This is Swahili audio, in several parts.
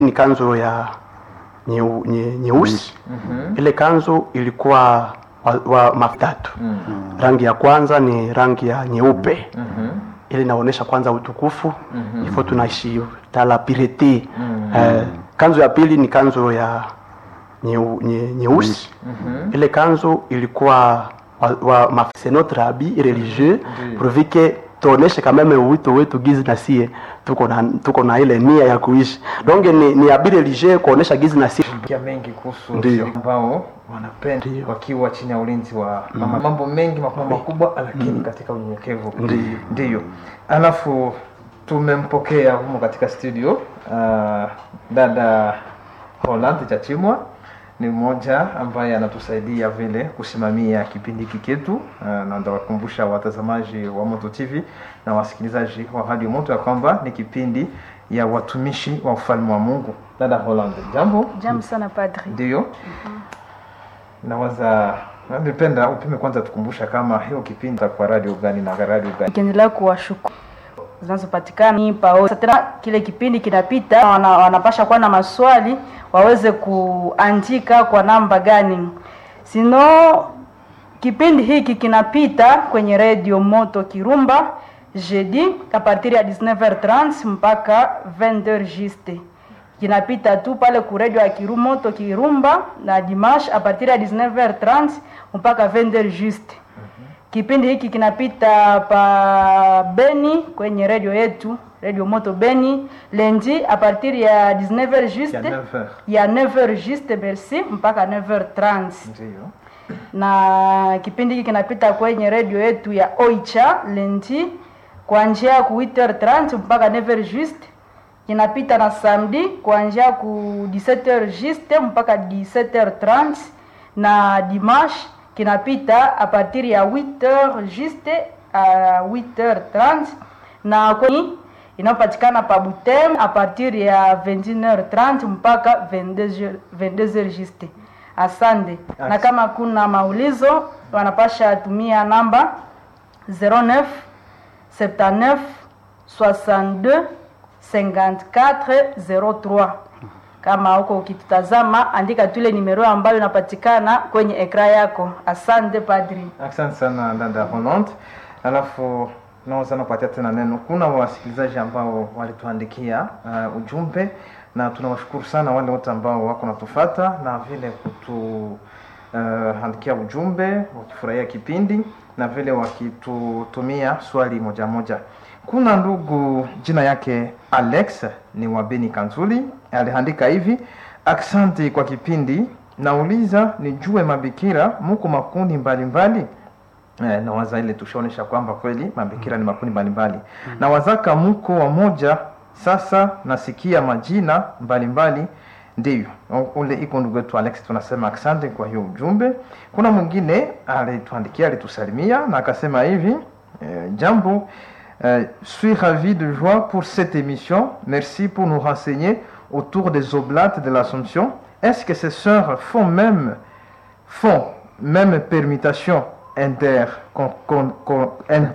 ni kanzu ya nyeu- nye- nyeusi ile kanzu ilikuwa wa, wa matatu rangi ya kwanza ni rangi ya nyeupe ile inaonyesha kwanza utukufu ifo tunaishi tala pirete eh, kanzu ya pili ni kanzu ya nyeu- nye- nyeusi ile kanzu ilikuwa wa, wa ma- c'est notre habit religieux prouver que tuoneshe quand même wito wetu gizi na sie tuko na tuko na ile nia ya kuishi donc ni, ni habit religieux kuonesha gizi na sie kia mengi kuhusu Ndiyo. siri ambao wanapenda Ndiyo. wakiwa chini ya ulinzi wa mama. Mambo mengi makubwa makubwa, lakini katika unyenyekevu. Ndiyo. Ndiyo. Alafu tumempokea humo katika studio uh, dada Holland Chachimwa ni mmoja ambaye anatusaidia vile kusimamia kipindi hiki chetu uh, na ndawakumbusha watazamaji wa Moto TV na wasikilizaji wa Radio Moto ya kwamba ni kipindi ya watumishi wa ufalme wa Mungu. Dada Holland, jambo. Jambo sana padri. Ndiyo. Nawaza ningependa upime kwanza tukumbusha kama hiyo kipindi kwa radio gani na radio gani. Nikiendelea kuwashukuru zinazopatikana ni pao. Sasa tena kile kipindi kinapita, wana, wanapasha kuwa na maswali waweze kuandika kwa namba gani, sino kipindi hiki kinapita kwenye radio Moto Kirumba jeudi a partir ya 19h30 mpaka 20h juste kinapita tu pale ku radio ya Kirumoto Kirumba na dimanche a partir ya 19h30 mpaka 20h juste. Kipindi hiki kinapita pa Beni kwenye radio yetu Radio Moto Beni lundi a partir ya 19h juste Ya 9h. ya 9h juste merci mpaka 9h30 Ndiyo. na kipindi hiki kinapita kwenye redio yetu ya Oicha lendi kuanzia ku 8h30 mpaka 9h juste. Kinapita na samedi kuanzia ku 17h juste mpaka 17h30 na dimanche kinapita a partir ya 8h juste a 8h30 na kwenye inayopatikana pa Butem a partir ya 21h30 mpaka 22h 22h juste. Asante. Na Asante. kama kuna maulizo wanapasha tumia namba 09 79 62 54 03. Kama huko ukitutazama, andika tu ile nimero ambayo inapatikana kwenye ekra yako. Asante padri. Asante sana dada Holland. Alafu naweza nakupatia tena neno. Kuna wasikilizaji ambao walituandikia uh, ujumbe na tunawashukuru sana wale wote ambao wako natufata na vile kutu uh, andikia ujumbe wakifurahia kipindi na vile wakitutumia swali moja moja. Kuna ndugu jina yake Alex ni wa Beni Kanzuli aliandika hivi: asante kwa kipindi, nauliza nijue mabikira muko makundi mbalimbali Eh, na waza ile tushaonesha kwamba kweli mabikira ni makundi mbalimbali na wazaka mko wamoja sasa nasikia majina mbalimbali ndiyo U- ule iko ndugu wetu alex tunasema asante kwa hiyo ujumbe kuna mwingine alituandikia alitusalimia na akasema hivi eh, jambo euh, suis ravi de joie pour cette émission merci pour nous renseigner autour des oblates de l'assomption est-ce que ces sœurs font même font même permutation inter con, con, con,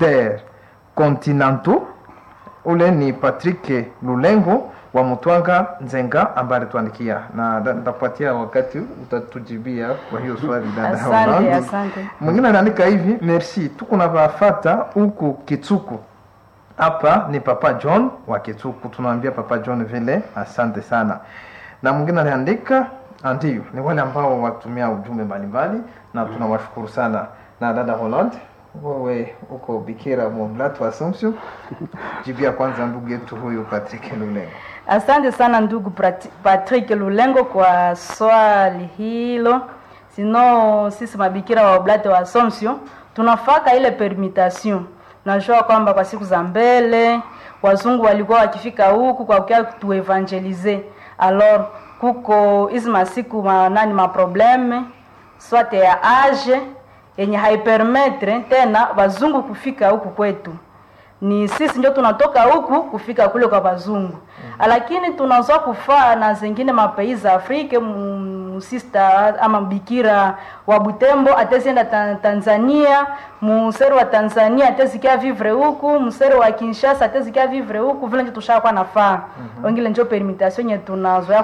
intercontinentaux ule ni patrick lulengo wa mutwanga nzenga ambaye alituandikia na nda- nitakupatia wakati utatujibia kwa hiyo swali dada Asante, Holland. asante. mwingine anaandika hivi merci tuko na vafata huku kitsuku hapa ni papa john wa kitsuku tunaambia papa john vile asante sana na mwingine anaandika ah, ndiyo ni wale ambao watumia ujumbe mbalimbali na tunawashukuru sana na dada holland wewe uko bikira mwomlatu assumption jibia kwanza ndugu yetu huyu patrick lulengo Asante sana ndugu Prati- Patrick Lulengo kwa swali hilo. Sino sisi mabikira wa Oblate wa Assumption tunafaka ile permutation. Najua kwamba kwa siku za mbele wazungu walikuwa wakifika huku kwa kukia tuevangelize. Alors kuko hizi masiku ma, nani maprobleme swate ya age yenye haipermetre tena wazungu kufika huku kwetu ni sisi ndio tunatoka huku kufika kule kwa wazungu mm-hmm. lakini tunazoa kufaa na zingine mapei za afrika musista ama bikira wa butembo atezienda ta, tanzania museri wa tanzania atezikia vivre huku museri wa kinshasa atezikia vivre huku vile njo tushakuwa nafaa mm-hmm. wengine njo permutation nye tunazoea